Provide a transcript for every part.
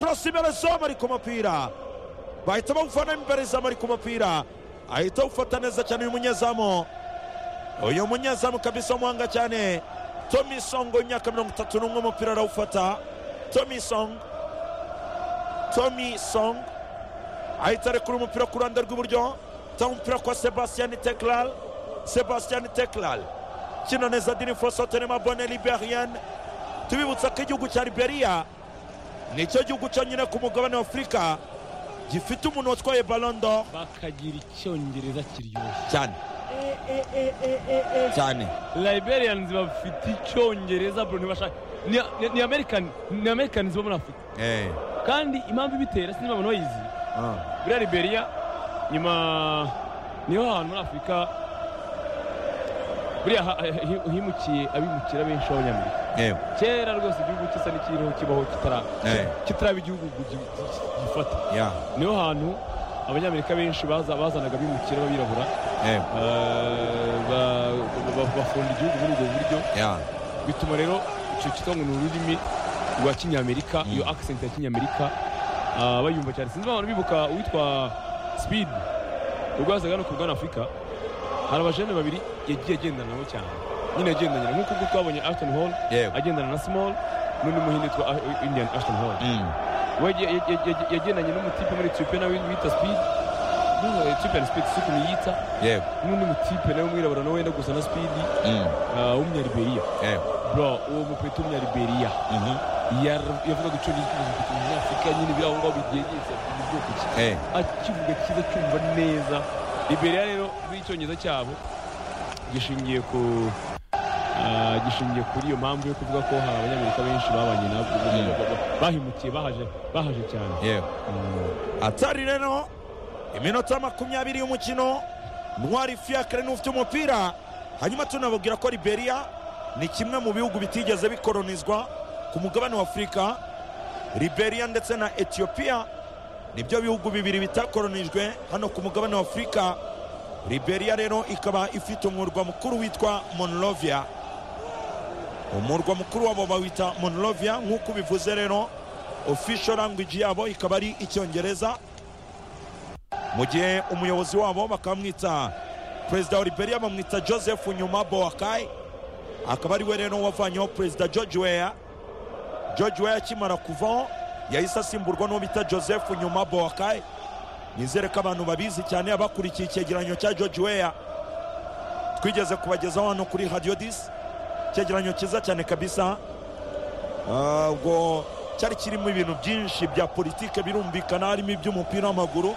afashe imbere zombi ari ku mupira bahita bawufana imbere zamu ari ku mupira ahita awufata neza cyane uyu munyezamu uyu munyezamu kabisa w'umuhanga cyane tomi songo w'imyaka mirongo itatu n'umwe umupira arawufata tomi songo tomi songo ahita arekura umupira ku ruhande rw'iburyo atanga umupira kwa sebastiyani teklal sebastiyani teklal kino neza dini forosotenema bone liberiyani tubibutsa ko igihugu cya liberiya nicyo gihugu cyonyine ku mugabane wa afurika gifite umuntu watwaye balondo bakagira icyongereza kiryoshye cyane cyane liberiyanizi bafite icyongereza bro ntibashaka ni- ni- ni amerikani ni amerikanizi bo muri afurika Eh, kandi impamvu ibitera sinzi abantu bayizi ah, buriya liberiya nyuma niho hantu muri afurika buriya ha- eh, hi- himukiye abimukira benshi b'abanyamerika eh, kera rwose igihugu gisa n'ikiriho kibaho kitara- Eh. kitaraba igihugu gi- gi- gifata yeah, niho hantu abanyamerika benshi baza bazanaga abimukira b'abirabura eh, eh, ba- ba- bafunda igihugu muri ubwo buryo yeah, bituma rero icyo cyitwa ngo ni ururimi rwa kinyamerika iyo akisenti ya kinyamerika ah, bayumva cyane sinzi abantu bibuka uwitwa sipidi ubwo yazaga hano ku bwana afurika hari abajene babiri yagiye agendana nabo cyane nyine agendanye nk'uko ubwo twabonye ashton hall Yewe. agendana na small n'undi muhinde witwa ah, indian ashton hall mm, we yag- yag- yag- yagendanye n'umutipe muri etiyopiya nawe wita sipidi etiyopiya na sipidi suku niyita yeah, n'undi mutipe nawe w'umwirabura nawe wenda gusa na sipidi mm, ah, w'umunyariberiya eh, bro uwo mupeta w'umunyariberiya mhm, yar- yavugaga icyongereza ikibazo ku munyafurika nyine biri aho ngaho byegetse mu bwoko ki eh, akivuga cyiza cyumva neza liberiya rero n'icyongereza cyabo gishingiye ku ah, gishingiye kuri iyo mpamvu yo kuvuga ko hari abanyamerika benshi babanye nabwo bahimukiye bahaje bahaje cyane yeah. atari rero iminota makumyabiri y'umukino ntwari fiakre n'ufite umupira hanyuma tunababwira ko liberiya ni kimwe mu bihugu bitigeze bikolonizwa ku mugabane wa afurika liberiya ndetse na etiyopiya nibyo bihugu bibiri bitakolonijwe hano ku mugabane wa afurika liberiya rero ikaba ifite umurwa mukuru witwa monrovia umurwa mukuru wabo bawita monrovia nk'uko bivuze rero official language yabo ikaba ari icyongereza mu gihe umuyobozi wabo bakamwita perezida wa liberiya bamwita joseph nyuma bowakai akaba ari we rero wavanyeho perezida george weya george weya akimara kuvaho yahise asimburwa n'uwo bita joseph nyuma bowakai nizere ko abantu babizi cyane abakurikiye icyegeranyo cya george weya twigeze kubagezaho hano kuri radiyo disi icyegeranyo cyiza cyane kabisa Ah, ubwo cyari kirimo ibintu byinshi bya politike birumvikana harimo iby'umupira w'amaguru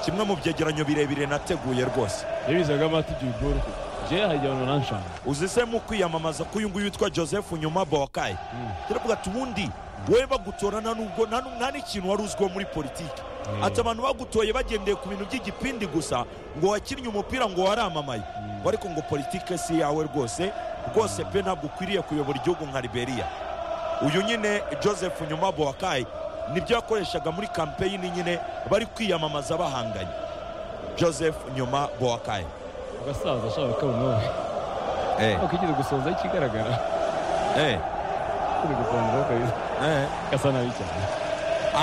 kimwe mu byegeranyo birebire nateguye rwose yabizaga amatigiye ubworo jewe hari igihe abantu baranshanga uzi se mu kwiyamamaza k'uyu nguyu witwa joseph nyuma bowakai turavuga ati ubundi wowe bagutorana nubwo nta nu- nta n'ikintu wari uzwiho muri politiki ati abantu bagutoye bagendeye ku bintu by'igipindi gusa ngo wakinnye umupira ngo waramamaye ngo ariko ngo politike si yawe rwose rwose pe ntabwo ukwiriye kuyobora igihugu nka liberiya uyu nyine joseph nyuma bowakai nibyo yakoreshaga muri kampeyini nyine bari kwiyamamaza bahanganye joseph nyuma bowakai agasaza ashaka kabona wowe eh, akigeze gusoza ikigaragara eh, kuri gusoza kabisa eh. gasa nabi cyane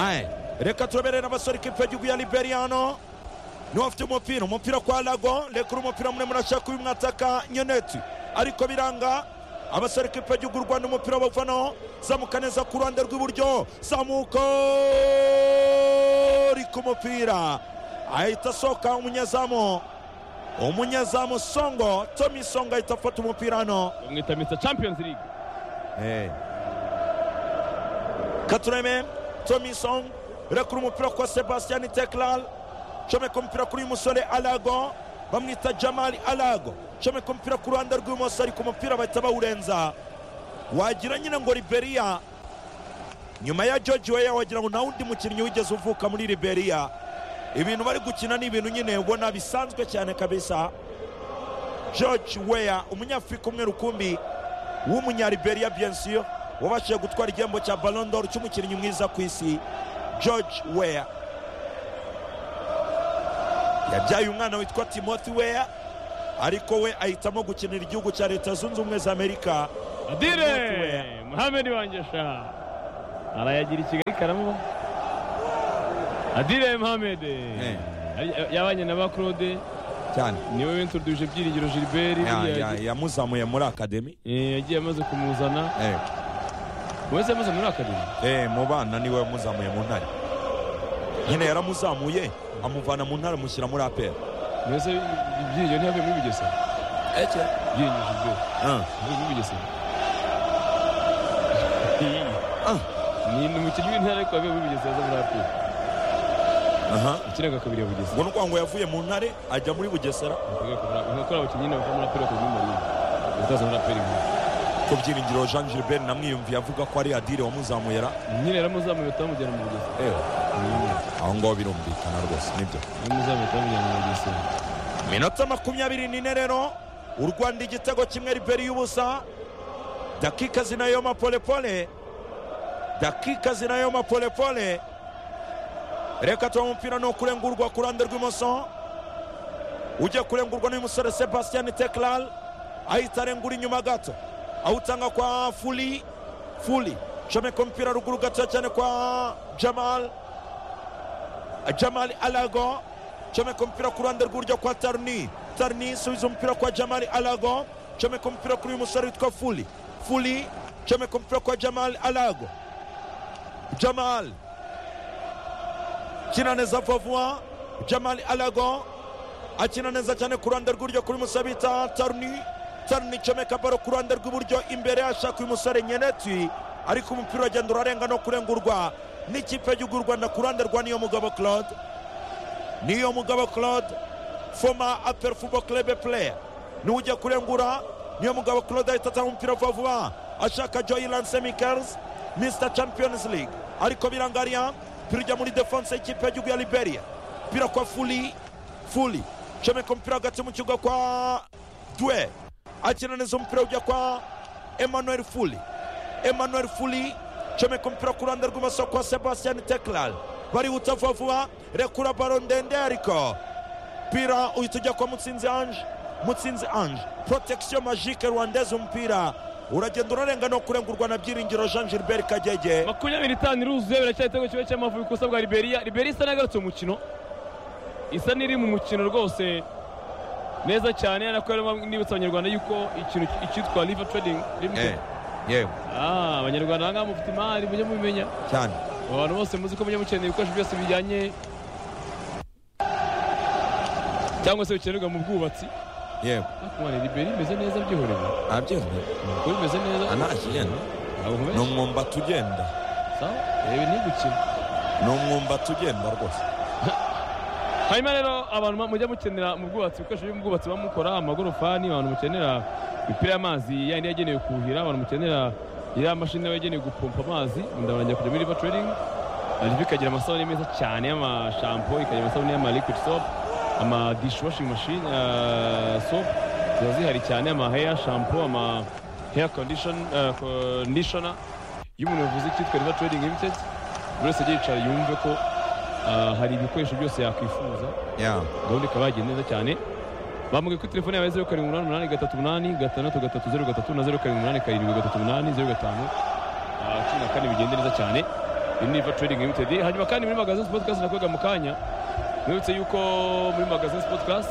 Aye. reka turaberera abasore ikipe y'igihugu ya liberiya hano niwe afite umupira umupira kwa lago rekura umupira muremure ashaka uyu mwataka nyeneti ariko biranga abasore ikipe y'igihugu y'u rwanda umupira bawuvanaho zamuka neza ku ruhande rw'iburyo zamuka ari ku mupira ahita asohoka umunyezamu umunyezamu songo tomi songo ahita afata umupira hano bamwita mr champions league katureme tomi song rekura umupira kwa sebastiyani teklal comeka umupira kuri uyu musore alago bamwita jamali alago comeka umupira ku ruhande rw'ibumoso ariko umupira bahita bawurenza wagira nyine ngo liberiya nyuma ya george weya wagira ngo nta wundi mukinnyi wigeze uvuka muri liberiya ibintu bari gukina ni ibintu nyine ubona bisanzwe cyane kabisa george weya umunyafurika umwe rukumbi w'umunyariberiya biensiyo wabashije gutwara igihembo cya balondoro cy'umukinnyi mwiza ku isi george weya yabyaye umwana witwa timothy weya ariko we ahitamo gukinira igihugu cya leta zunze ubumwe za amerika adire Muhammed Weah. muhammed wangesha arayagira i kigali karamuba adire mohamed Ari- yabanye na ba claude cyane niwe wintroduje byiringiro gilbert Ya- buriya ya- yamuzamuye muri akademi eh, yagiye amaze kumuzana Eh, wese yamaze muri akademi eh, mu bana niwe wamuzamuye mu ntare nyine yaramuzamuye amuvana mu ntare amushyira muri aperi mbese ibyiringiro ntiyavuye muri bugesera byiringiro gilbert yavuye muri bugesera Ah. ni ni umukinnyi w'intara ariko wavuye muri bugesera aza muri aperi ikinaga kabiri ya bugesera ngo ni ukuvuga ngo yavuye mu ntare ajya muri bugesera nkakora abakinnyi nyine bakora muri aperi bakajya muri marine bataza muri aperi nkuru ku byiringiro jean gilbert namwiyumviye avuga ko ari adire wamuzamuye ra nyine yaramuzamuye batamujyana mu bugesera Eh, Nyine aho ngaho birumvikana rwose nibyo yaramuzamuye batamujyana mu bugesera minota makumyabiri n'ine rero u rwanda igitego kimwe riberi y'ubusa dakika zinayoma polepole dakika zinayoma polepole reka tuba umupira ni ukurengurwa ku ruhande rw'imoso ujya kurengurwa n'uyu musore sebastian teklal ahita arengura inyuma gato awutanga kwa fuli fuli comeka umupira ruguru gato cyane kwa jamal jamali alago comeka umupira ku ruhande rw'uburyo kwa tarni tarni subiza umupira kwa jamali alago comeka umupira kuri uyu musore witwa fuli fuli comeka umupira kwa jamali alago jamali akina neza vuba vuba jamali alago akina neza cyane ku ruhande rw'uburyo kuri uyu musore bita tarni tarni comeka baro ku ruhande rw'iburyo imbere ashaka uyu musore nyeneti ariko umupira uragenda urarenga no kurengurwa n'ikipe y'igihugu y'u rwanda ku ruhande rwa niyo mugabo claude niyo mugabo claude foma apel fubo club player niwe ujya kurengura niyo mugabo claude ahita atanga umupira vuba vuba ashaka joyland semicals mr champions league ariko birangarira umupira ujya muri defense y'ikipe y'igihugu ya liberia umupira kwa fuli fuli comeka umupira hagati mu kibuga kwa dwe akinaniza umupira ujya kwa emmanuel fuli emmanuel fuli comeka umupira ku ruhande rw'ibumoso kwa sebastian teklal barihuta vuba vuba rekura baro ndende ariko umupira uhita ujya kwa mutsinzi ange mutsinzi ange protection magique rwandeze umupira uragenda urarenga no kurengurwa na byiringiro jean gilbert kagege makumyabiri itanu iruzuye biracyari igitego kimwe cy'amavubi ku busa bwa liberiya liberiya isa n'agarutse mu mukino isa n'iri mu mukino rwose neza cyane ariko rero nibutsa abanyarwanda yuko ikintu icyitwa liva trading limited yewe Ah, abanyarwanda aha ngaha mufite imari mujye mubimenya cyane abantu bose muzi ko mujya mukenera ibikoresho byose bijyanye cyangwa se bikenerwa mu bwubatsi yewe ariko mwana liberiya imeze neza byihorera abyewe kuko bimeze neza anakigenda ntabwo ni nkomeza umwumbati ugenda sawa reba ntigukina ni umwumbati ugenda rwose hanyuma rero abantu ba- mujya mukenera mu bwubatsi ibikoresho byo mu bwubatsi baba mukora amagorofani abantu mukenera imipira y'amazi yandi yagenewe kuhira abantu mukenera iriya mashini nayo yagenewe gupompa amazi ndabarangira kujya muri river trading hanyuma ikagira amasabune meza cyane y'amashampo ikagira amasabune y'ama liquid soap ama dishwashing machine ah, soap ziba zihari cyane ama hair shampoo ama hair condition ah, conditioner iyo umuntu yavuze icyitwa river trading limited buri wese ajya yicara yumve ko ah, hari ibikoresho byose yakwifuza ya gahunda ikaba yagiye neza cyane bambwiye ko telefone yawe zeru karindwi umunani umunani gatatu umunani gatandatu gatatu zeru gatatu na zeru karindwi umunani karindwi gatatu umunani zeru gatanu ah, cumi na kane bigende neza cyane iyi ni Iva trading limited hanyuma kandi muri magazine podcast nakwega mu kanya mwibutse yuko muri magazine podcast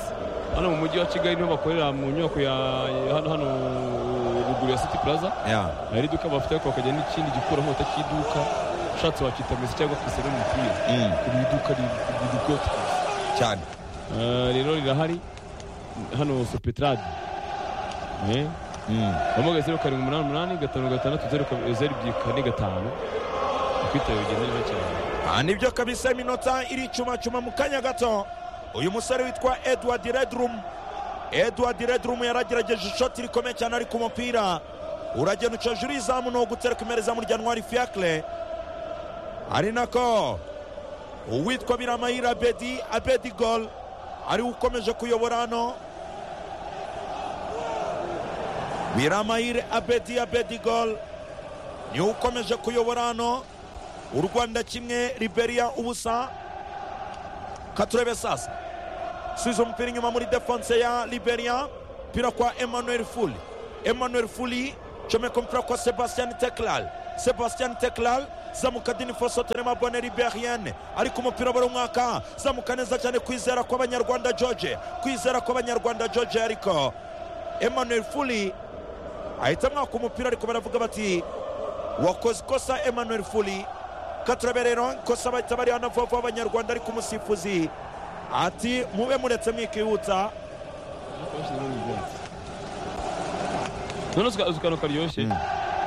hano mu mujyi wa kigali niho bakorera mu nyubako ya ya hano hano ruguru ya city plaza ya hari iduka bafite ariko bakagira n'ikindi gikura nkota cy'iduka ushatse wakita mesi cyangwa kisera umupira Mm, ku iduka ridukote cyane Ah, rero rirahari hano sopetrade Mm, wamugaye zeru karindwi umunani umunani gatanu gatandatu zeru ka- zeru ebyiri kane gatanu ukwitaye bigenda neza cyane aha nibyo kabisa iminota iricumacuma mu kanya gato uyu musore witwa edward redrum edward redrum yaragerageje ishoti rikomeye cyane ariko umupira uragenda uca hejuru y'izamu ni ugutera ku izamu rya ntwari fiacre ari nako uwitwa biramahire abedi abedi gol ariwe ukomeje kuyobora hano biramahire abedi abedi gol niwe ukomeje kuyobora hano u rwanda kimwe liberia ubusa katurebe sasa subiza umupira inyuma muri defense ya liberia umupira kwa emmanuel fuli emmanuel fuli comeka umupira kwa sebastian teklal sebastian teklal zamuka dini foso terema bone liberiyane ariko umupira barawumwaka zamuka neza cyane kwizera kw'abanyarwanda george kwizera kw'abanyarwanda george ariko emmanuel fuli ahita mwaka umupira ariko baravuga bati wakoze ikosa emmanuel fuli katurabe rero ikosa bahita bariha na vuba vuba abanyarwanda ariko umusifuzi ati mube muretse mwikihuta none uzikano karyoshye Mm.